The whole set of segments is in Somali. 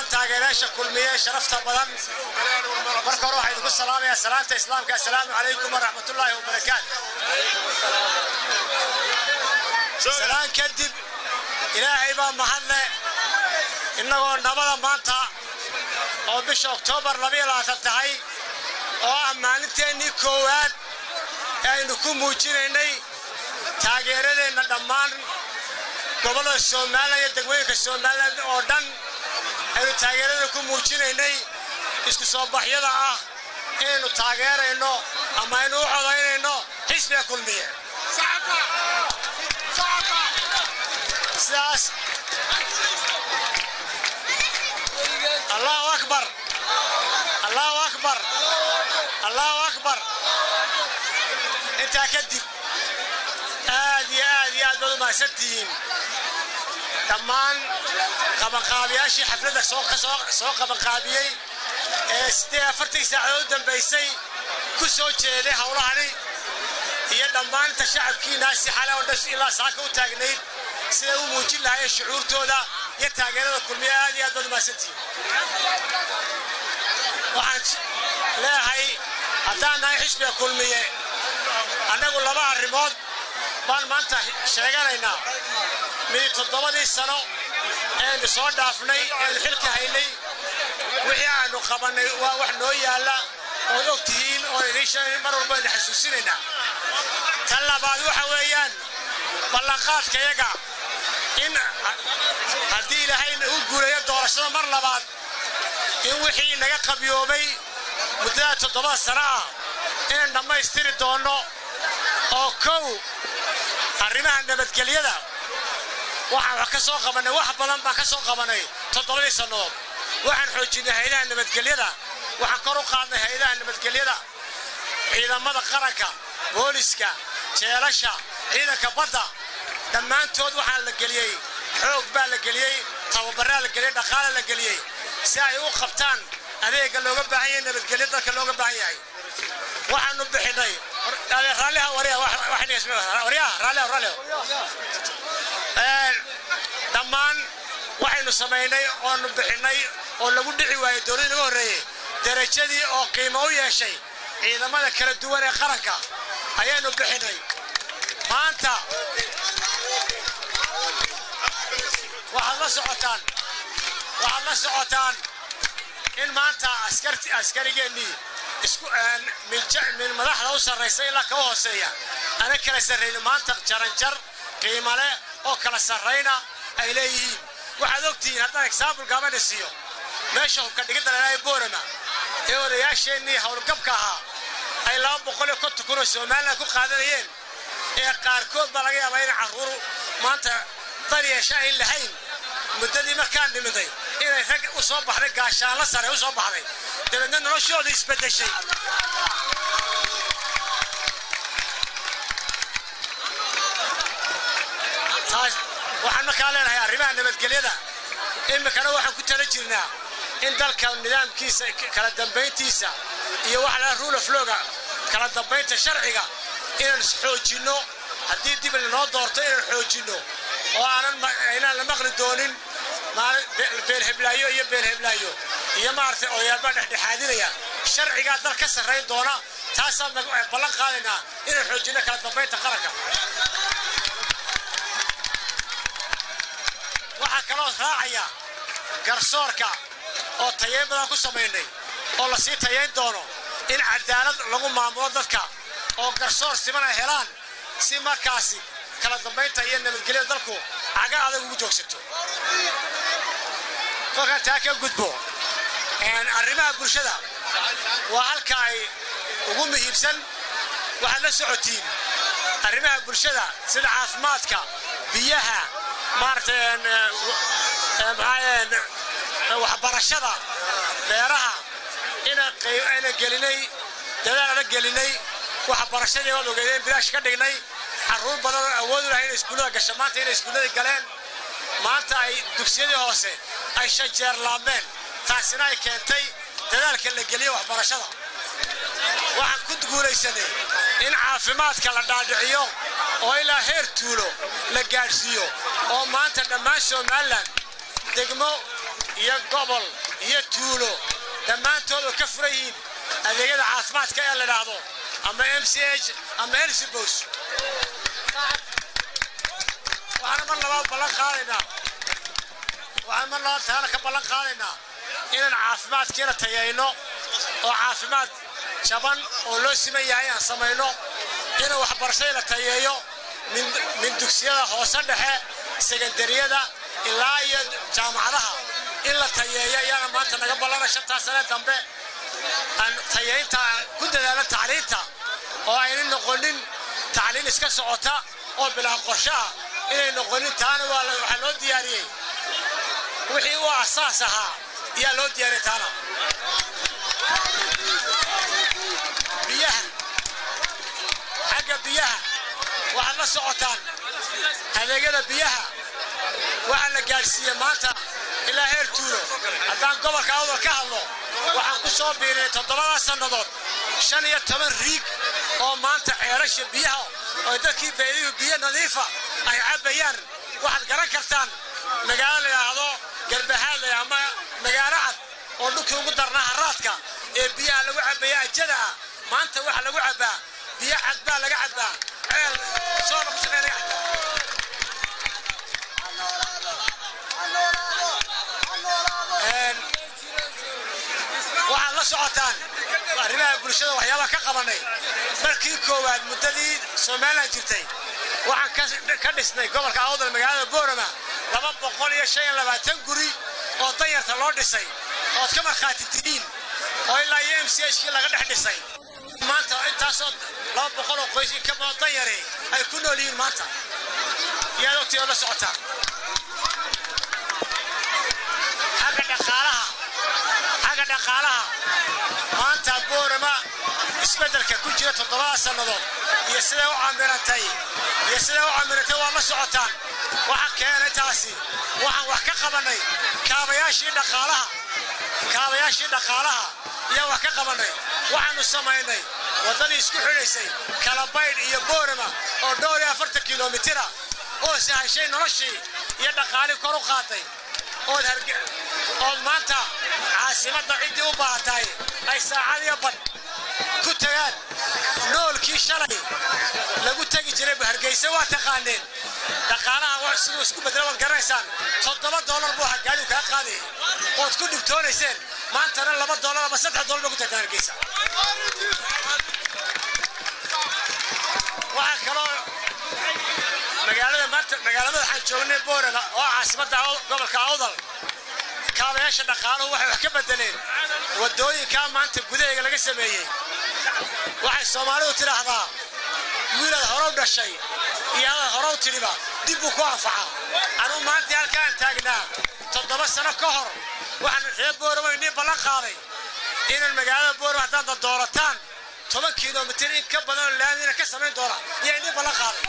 dhammaan taageerayaasha kulmiye sharafta badan marka hore waxaa idinku salaamayaa salaanta islaamka assalaamu calaykum waraxmatullaahi wabarakaatu salaan kadib ilaahay baa mahadle innagoo nabada maanta oo bisha oktoobar labayo labaatan tahay oo ah maalinteennii koowaad ee aynu ku muujinaynay taageeradeenna dhammaan gobollada somalilan iyo degmooyinka somalilan oo dhan aynu taageerada ku muujinaynay isku soo baxyada ah inaynu taageerayno ama aynu u codaynayno xisbiga kulmiye sidaas allahu akbar allahu akbar allahu akbar intaa kadib aad iyo aad iyo aad baad u mahadsantihiin dhammaan qabanqaabiyaashii xafladda soo qabanqaabiyey ee sidee afartii saacadood u dambaysay ku soo jeeday howlahani iyo dhammaan inta shacabkiinaasi xale oo dhan ilaa saaka u taagnayd siday u muujin lahaayeen shucuurtooda iyo taageerada kulmiye aad iyo aad baad u mahadsantihiin waxaan leeyahay haddaan nahay xisbiga kulmiye annagu laba arrimood baan maanta sheeganaynaa midi toddobadii sano eenu soo dhaafnay eenu xilka haynay wixii aanu qabannay waa wax noo yaalla ood og tihiin oo idiin mar walba aynu xasuusinaynaa tan labaad waxa weeyaan ballanqaadkayaga in haddii ilaahayna u guulayo doorashada mar labaad in wixii naga qabyoobay muddada toddobada sano ah inaan dhammaystiri doonno oo kow arrimaha nabadgelyada waxaan wax ka soo qabannay wax badan baan ka soo qabannay toddobadii sannadood waxaan xoojinay hayadaha nabadgelyada waxaan kor u qaadnay hayadaha nabadgelyada ciidamada qaranka booliska jeelasha ciidanka badda dhammaantood waxaa la geliyey xoog baa la geliyey tababaraa la geliyey dhaqaala la geliyey si ay u qabtaan adeega looga baahan yahay nabadgelyo dalka looga baahan yahay waxaanu bixinay raalliha waryaha raalliha raalliha dhammaan waxaynu samaynay oonu bixinay oo lagu dhici waayey dowladii naga horreeyey derajadii oo qiimo u yeeshay ciidamada kala duwan ee qaranka ayaynu bixinay maanta waxaad la socotaan waxaad la socotaan in maanta askarti askarigeennii isku min madaxda u sarraysa ilaa kaba hooseeya ana kala sarrayni maanta jaranjar qiimo leh oo kala sarrayna ay leeyihiin waxaad ogtihiin haddaan exaambul gaabana siiyo meesha hubka dhigidda lalahay boorama ee odayaasheennii howlgabka ahaa ay laba boqol iyo konton kun oo somalilan ku qaadanayeen ee qaarkood baa laga yaabaa inay carruur maanta dan yeesha ayn lahayn muddadii markaan dhimiday inay rag u soo baxday gaashaanla sare u soo baxday dabeedna noloshooda isbeddeshay waxaan markaa leenahay arrimaha nabadgelyada iminkana waxaan ku tala jirnaa in dalka nidaamkiisa kala dambayntiisa iyo waxa la rule of lawga kala dambaynta sharciga inaan xoojinno haddii dib lanoo doorto inaan xoojinno oo aanan inaan la maqli doonin beelheblaayo iyo beelheblaayo iyo maaragtay odayaabaa dhexdhexaadinaya sharcigaa dal ka sarrayn doona taasaan ballan qaadaynaa inaan xoojinno kala dambaynta qaranka waxaa kaloo raacaya garsoorka oo tayayn badan ku samaynay oo la sii tayayn doono in cadaalad lagu maamulo dadka oo garsoor siman ay helaan si markaasi kala dambaynta iyo nabadgelyada dalku caga adag ugu joogsato kolkaan taa ka gudbo arrimaha bulshada waa halka ay ugu muhiimsan waxaad la socotiin arrimaha bulshada sida caafimaadka biyaha maaragtay waxbarashada beeraha inaan gelinay dadaal ala gelinay waxbarashadii waad ogeedeen bilaash ka dhignay carruur badan oo awood u lahay inay iskuullada gasho maanta inay iskuullada galeen maanta ay dugsiyadii hoose ay shan jeer laabmeen taasina ay keentay dadaalka la geliyo waxbarashada waxaan ku guulaysanay in caafimaadka la dhaadhiciyo oo ilaa heer tuulo la gaadhsiiyo oo maanta dhammaan somalilan degmo iyo gobol iyo tuulo dhammaantood oo ka furan yihiin adeegyada caafimaadka ee la idhaahdo ama m c h ama elsibos waxaana mar labaad ballan qaadaynaa waxaan mar labaad taana ka ballan qaadaynaa inaan caafimaadkiina tayayno oo caafimaad jaban oo loo siman yahay aan samayno in waxbarashada la tayeeyo min dugsiyada hoose dhexe sekandariyada ilaa iyo jaamacadaha in la tayeeyo ayaana maanta naga ballana shantaa sane dambe aan tayeynta ku dadaalo tacliinta oo ayna noqonin tacliin iska socota oo bilaa qorshaha inay noqonin taana waxaa loo diyaariyey wixii u asaas ahaa ayaa loo diyaariyey taana biyaha xagga biyaha waxaad la socotaan adeegyada biyaha waxaa la gaadhsiiyey maanta ilaa heer tuulo haddaan gobolka awdal ka hadlo waxaan ku soo biirinay toddobadaa sannadood shan iyo toban riig oo maanta ceelasha biyaha oo dadkii beediyuhu biyo nadiifa ay cabbayaan waxaad garan kartaan magaalo la yidhaahdo garbahaadley ama magaalo cad oo dhulkii ugu darnaa haraadka ee biyaha lagu cabbaya ajada ah maanta waxa lagu cabbaa biyo cad baa laga cabbaa ceel soona ku shaqeyn laga cabbaa waxaad la socotaan arrimaha bulshada waxyaabaha ka qabanay markii koowaad muddadii somalilan jirtay waxaan ka dhisnay gobolka awdal magaalada boorama laba boqol iyo shan iyo labaatan guri oo danyarta loo dhisay ood ka markhaati tihiin oo ilaa iyo m c hkii laga dhex dhisay maanta intaasoo laba boqol oo qoys ka badan danyare ay ku nool yihiin maanta iyaad ogtii oo la socotaan xagga dhaqaalaha xagga dhaqaalaha maanta boorama isbeddelka ku jira toddobada sannadood iyo siday u camirantay iyo siday u camirantay waa la socotaan waxaa keenay taasi waxaan wax ka qabannay kaabayaashii dhaqaalaha kaabayaashii dhaqaalaha ayaa wax ka qabannay waxaannu samaynay waddadii isku xidhaysay kalabaydh iyo boorama oo dhowr iyo afartan kilomitira oo sahashay noloshii iyo dhaqaalii kor u qaaday ood ood maanta caasimadda ciddii u baahatay ay saacad iyo badh ku tagaan noolkii shalay lagu tegi jiray hargeysa waa taqaaneen dhaqaalaha siduu isku bedela waad garanaysaan toddoba doolar buu ahaa gaadigu kaa qaaday ood ku dhibtoonayseen maantana laba doolar ama saddex doolar bay ku tagtaan hargeysa waxaa kaloo magaalada maanta magaalada waxaan joognay boorama oo caasimadda gobolka awdal kaabayaasha dhaqaaluhu waxay wax ka bedeleen waddooyinkaa maanta gudaheega laga sameeyey waxay soomaalidu tidhaahdaa wiilaad horow dhashay iyo adaad horow tidhiba dib buu ku anfaca anuu maantii halkaan taagnaa toddoba sano ka hor waxaan reer boorama inii ballan qaaday inaan magaalada boorama haddaad doorataan toban kilomitir in ka badan oo laamina ka samayn doona iyo inii ballan qaaday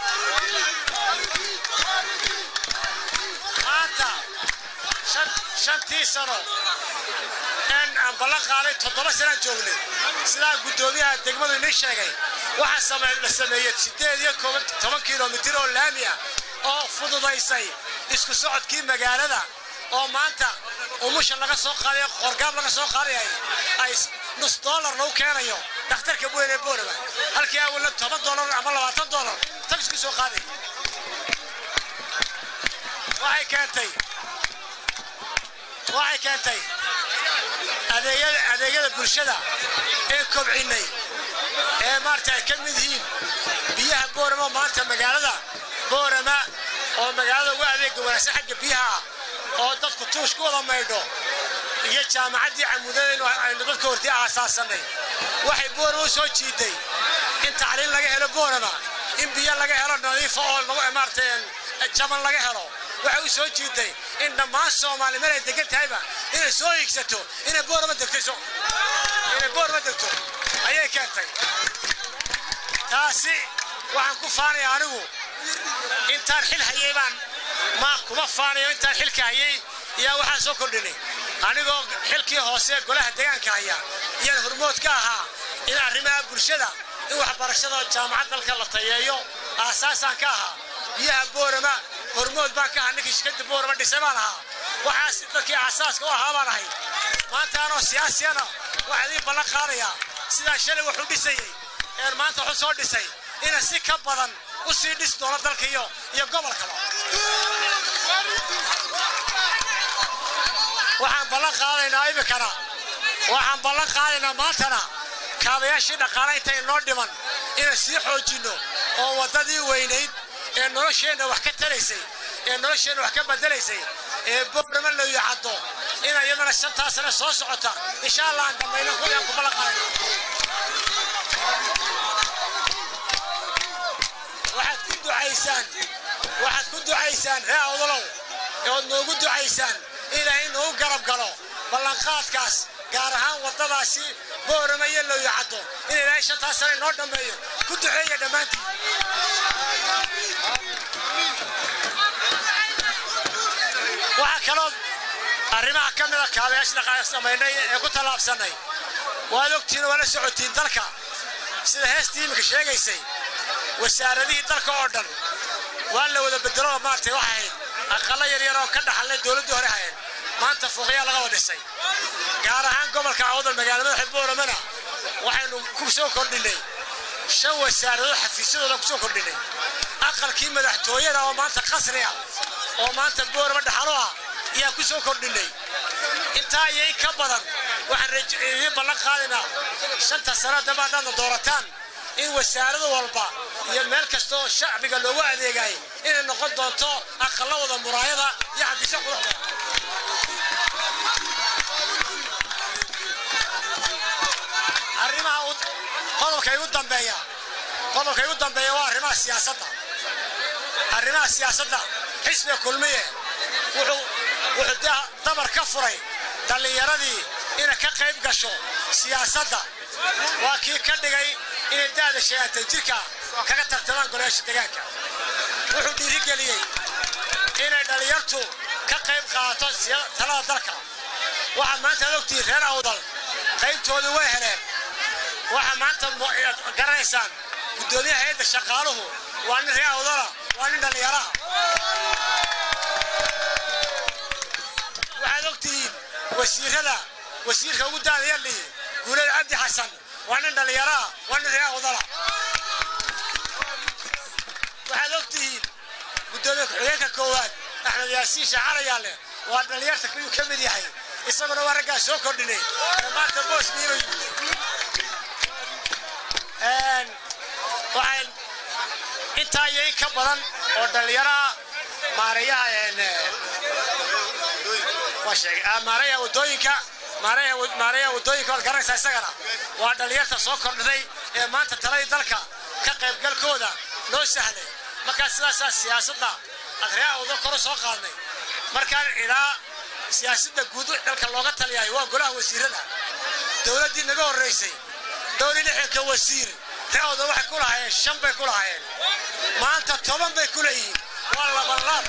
maanta shantii sano een aan ballan qaaday toddoba sanaan joognay sidaa guddoomiyaha degmadu inii sheegay waxaa la sameeyey siddeed iyo toban kilomitir oo laami ah oo fududaysay isku socodkii magaalada oo maanta umusha laga soo qaadayo qorgaab laga soo qaadayay ay nus doolar lagu keenayo dhakhtarka weyn ee boorama halkii awalna toban doolar ama labaatan doolar tagisku soo qaaday waxay keentay waxay keentay adeegyada adeegyada bulshada ee kobcinnay ee maarata ay ka mid yihiin biyaha boorama maanta magaalada boorama oo magaalada ugu adeega wanaagsan xagga biyaha oo dadku tuush ku wada maydho iyo jaamacaddii camuudadaynu aynu dadka hortii aasaasanay waxay boorama u soo jiiday in tacliin laga helo boorama in biyo laga helo nadiifa oo maarata jaban laga helo waxay u soo jiiday in dhammaan soomaali meel ay degan tahayba inay soo hiigsato inay boorama degto inay boorama degto ayay keentay taasi waxaan ku faanaya anigu intaan xil hayay baan ma kuma faanayo intaan xilka hayay iyaa waxaan soo kordhinay anigoo xilkii hoose golaha deegaanka haya iyaan hormood ka ahaa in arrimaha bulshada in waxbarashada jaamacad dalka la tayeeyo aasaasaan ka ahaa biyaha boorama hormood baan ka ahaa ninkii shirkadda boorama dhisay baan ahaa waxaas dadkii asaaska u ahaa baan ahay maanta anoo siyaasiyana waxaa idiin ballan qaadayaa sidaan shalay wax u dhisayey een maanta waxu soo dhisay ina si ka badan u sii dhisi doono dalka iyo iyo gobolkaba waxaan ballan qaadaynaa iminkana waxaan ballan qaadaynaa maantana kaabayaashii dhaqaale intay noo dhiman inaan sii xoojinno oo waddadii weynayd ee nolosheenna wax ka taraysay ee nolosheenna wax ka bedelaysay ee boorama la yacaddo in iyadana shantaa sane soo socota insha allah aan dhammayno kuyaan ku ballan qaadayna waxaad ku ducaysaan waxaad ku ducaysaan ree awdalow ood noogu ducaysaan ilaahay noogu garab galo ballanqaadkaas gaar ahaan waddadaasi boorama iyo looyacaddo in ilaahay shantaas sane noo dhammeeyo ku duceeya dhammaantiin waxaa kaloo arrimaha ka mida kaabayaasha dhaqaale samaynay ee ku tallaabsannay waad ogtiin waa la socotiin dalka sida heestii iminka sheegaysay wasaaradihii dalka oo dhan waa la wada bedelo maartay waxay ahayd aqallo yaryar oo ka dhaxalnay dowladdii hore hayeen maanta fooqyaa laga wada dhisay gaar ahaan gobolka awdal magaalada madaxa booramana waxaynu ku soo kordhinay shan wasaaradood xafiisyadooda ku soo kordhinay aqalkii madaxtooyada oo maanta qasri ah oo maanta boorama dhaxalo ah ayaa ku soo kordhinay intaa iyo in ka badan waxaan idiin ballan qaadaynaa shanta sano dambe haddaadna doorataan in wasaarada walba iyo meel kasta oo shacbiga loogu adeegay inay noqon doonto aqallo wada muraayada iyo xadiisyo quruxda arrimaha qodobka igu dambeeya qodobka igu dambeeya waa arrimaha siyaasadda arrimaha siyaasadda xisbiga kulmiye wuxuu wuxuu dee dabar ka furay dhallinyaradii inay ka qayb gasho siyaasadda waa kii ka dhigay inay da'da sheegatay jirka kaga tartamaan golayaasha deegaanka wuxuu dhiirigeliyey inay dhallinyartu ka qayb qaadato talada dalka waxaad maanta ad ogtihiin reer awdal qaybtoodu way heleen waxaa maanta garanaysaan guddoomiyaha hayadda shaqaaluhu waa nin reer awdala waa nin dhallinyaraha waxaad ogtihiin wasiirada wasiirka ugu daada yardhihi guulada cabdi xasan waa nin dhallinyaraha waa nin reer awdala waxaad ogtihiin guddoomiye ku-xigeenka koowaad axmed yaasiin shaacarayaale waa dhallinyarta kuyuu ka mid yahay isaguna waa raggaa soo kordhinay ee maanta boos miiba waxaan intaa iyo in ka badan oo dhallinyaraha maareeyaha maareeyaha wadooyinka maareeyaha wadooyinka waad garanaysaa isagana waa dhallinyarta soo kordhiday ee maanta taladii dalka ka qaybgalkooda loo sahlay markaa sidaasaa siyaasadda adreeha wado koro soo qaadnay markaan ilaa siyaasadda guud dalka looga taliyahay waa golaha wasiirada dowladdii naga horraysay dhowr iyo lixdanka wasiir reewda waxay ku lahaayeen shan bay ku lahaayeen maanta toban bay ku leeyihiin waa labanlaab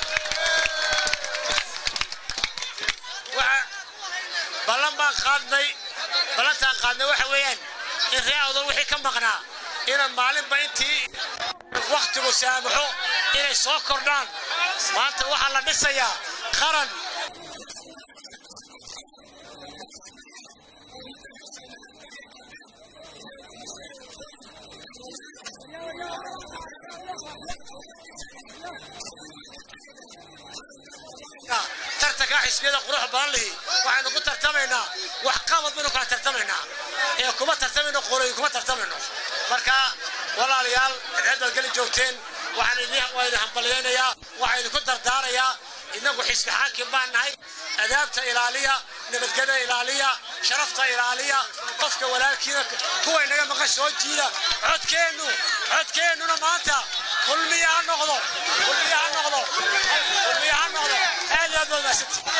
ballan baan qaadnay ballantaan qaadnay waxa weeyaan in reewda wixii ka maqnaa inaan maalinba intii wakhtigu saamaxo inay soo kordhaan maanta waxaa la dhisayaa qaran tartanka xisbiyada quruxa badan lihi waxaynu ku tartamaynaa wax qabad baynu kala tartamaynaa ee kuma tartamayno qoroyin kuma tartamayno marka walaalayaal cidcid baad geli joogteen waxaan idin waa idin hambalyaynayaa waxaa idinku dardaarayaa innagu xisbi xaakim baan nahay adaabta ilaaliya nabadgeda ilaaliya sharafta ilaaliya qofka walaalkiina kuwa inaga maqan soo jiida codkeennu codkeennuna maanta kulmiya ha noqdo kulmiya ha noqdo kulmiya ha noqdo aad aad baad mahadsantii